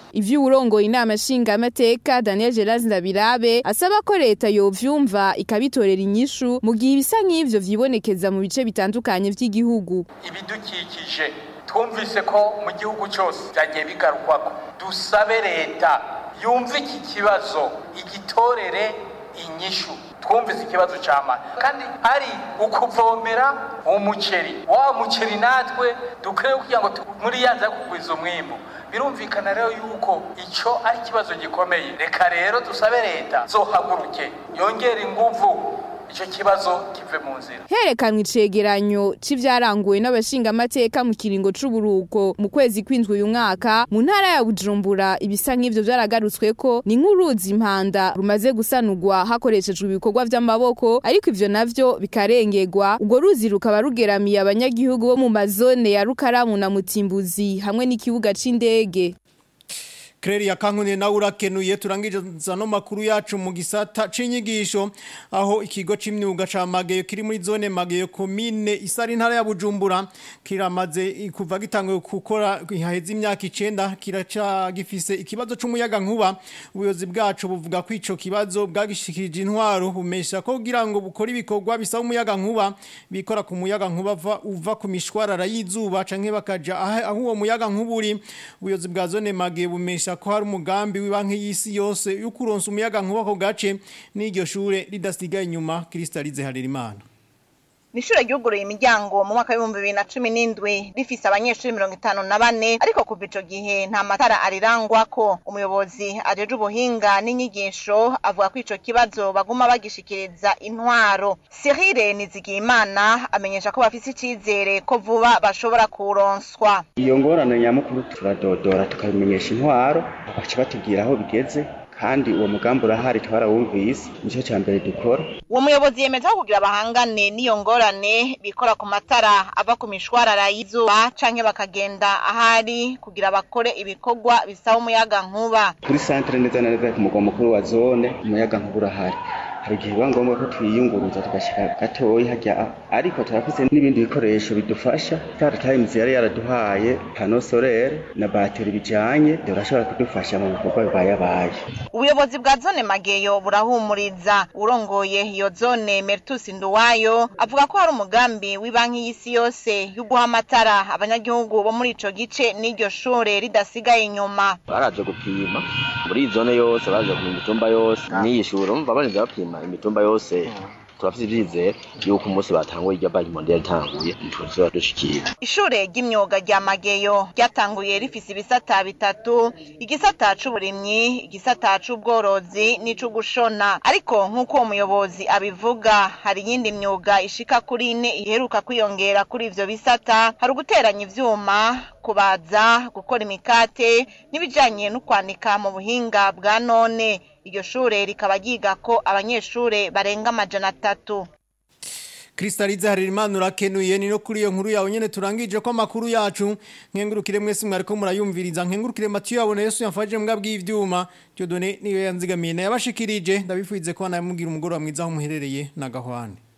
ivyo urongoye inama nshingamateka Daniel Geraz Ndabirabe asaba ko leta yovyumva ikabitorera inyishu mu gihe ibisa nk'ivyo vyibonekeza mu bice bitandukanye vy'igihugu ibidukikije twumvise ko mu gihugu cyose byagiye bigarukwako dusabe leta yumve iki kibazo igitorere inyishu twumvise ikibazo cy'amazi kandi hari ukuvomera umuceri wa muceri natwe dukwiye kugira ngo muri yanza kugwiza umwimbu birumvikana rero yuko icyo ari ikibazo gikomeye reka rero dusabe leta zohaguruke yongere inguvu icyo kibazo kive mu nzira herekanwe icegeranyo c'ivyaranguwe n'abashingamateka mu kiringo c'uburuko mu kwezi kw'indwi uyu mwaka mu ntara ya bujumbura ibisa nk'ivyo vyaragarutsweko ni nk'uruzi impanda rumaze gusanurwa hakoreshejwe ibikorwa vy'amaboko ariko ivyo navyo bikarengerwa urwo ruzi rukaba rugeramiye abanyagihugu bo mu mazone ya rukaramu na mutimbuzi hamwe n'ikibuga c'indege Kreri ya kankune na urakenuye turangije no makuru yacu mu gisata c'inyigisho aho ikigo c'imyuga ca Mageyo kiri muri zone Mageyo commune isari ntara ya Bujumbura kiramaze kuva gitanguye gukora haheze imyaka 9 kiraca gifise ikibazo c'umuyaga nkuba ubuyozi bwacu buvuga ko ico kibazo bwagishikirije intwaro bumesha ko kugira ngo bukora ibikorwa bisaba umuyaga nkuba bikora ku muyaga nkuba uva ku mishwarara y'izuba canke bakaja aho uwo muyaga nkuba uri ubuyozi bwa zone Mageyo bumesha ko hari umugambi w'ibanki y'isi yose yo kuronsa umuyaga nkuba ko gace n'iryo shure ridasigaye inyuma Kristalize Harerimana Nishure ryuguruye imiryango mu mwaka w'ibihumbi bibiri na cumi n'indwi rifise abanyeshuri mirongo itanu na bane ariko kuva ico gihe nta matara arirangwako umuyobozi ajeje ubuhinga n'inyigisho avuga ko ico kibazo baguma bagishikiriza intwaro Cyril Nizigiyimana amenyesha ko bafise icizere ko vuba bashobora kuronswa iyo ngorane nyamukuru turadodora tukabimenyesha intwaro bagaca batubwira aho bigeze kandi uwo mugambi urahari twarawumvise nicyo cya mbere dukora uwo muyobozi yemeza ko kugira bahangane n'iyo ngorane bikora ku matara ava ku mishwarara y'izuba canke bakagenda ahari kugira bakore ibikorwa bisaba umuyaga nkuba kuri santere neza na neza ku mugwa mukuru wa zone umuyaga nkuba urahari hari igihe biba ngombwa ko twiyunguruza tugashyira gatoyi hajya ariko turafise n'ibindi bikoresho bidufasha star times yari yaraduhaye pano solaire na bateri bijanye birashobora kudufasha mu bikorwa bibayabaye ubuyobozi bwa zone mageyo burahumuriza urongoye iyo zone mertus nduwayo avuga ko hari umugambi w'ibanki y'isi yose yo guha amatara abanyagihugu bo muri ico gice n'iryo shure ridasigaye inyuma baraje gupima muri iyi zone yose baraje ku mitumba yose n'iyi shure umva barinze bapima imitumba yose turafite ibyizere yuko umunsi batanguye irya banki mondial itanguye ntituzaba dushikira ishure ry'imyuga rya mageyo ryatanguye rifise ibisata bitatu igisata c'uburimyi igisata c'ubworozi n'ic'ugushona ariko nk'uko uwo muyobozi abivuga hari iyindi myuga ishika kuri ine iheruka kwiyongera kuri ivyo bisata hari uguteranya ivyuma kubaza gukora imikate n'ibijanye no kwanika mu buhinga bwa none iryo shure rikaba ryigako abanyeshure barenga amajana atatu Kristalize Harerimana urakenuye ni no kuri iyo nkuru yawe nyene turangije ko amakuru yacu nkengurukire mwese mwariko murayumviriza nkengurukire Mathieu yabone Yesu yamfaje mbwa bw'ivyuma Dieudonné niyo yanzigamiye na yabashikirije ndabifuize ko namugira umugoroba mwiza aho muherereye na gahwane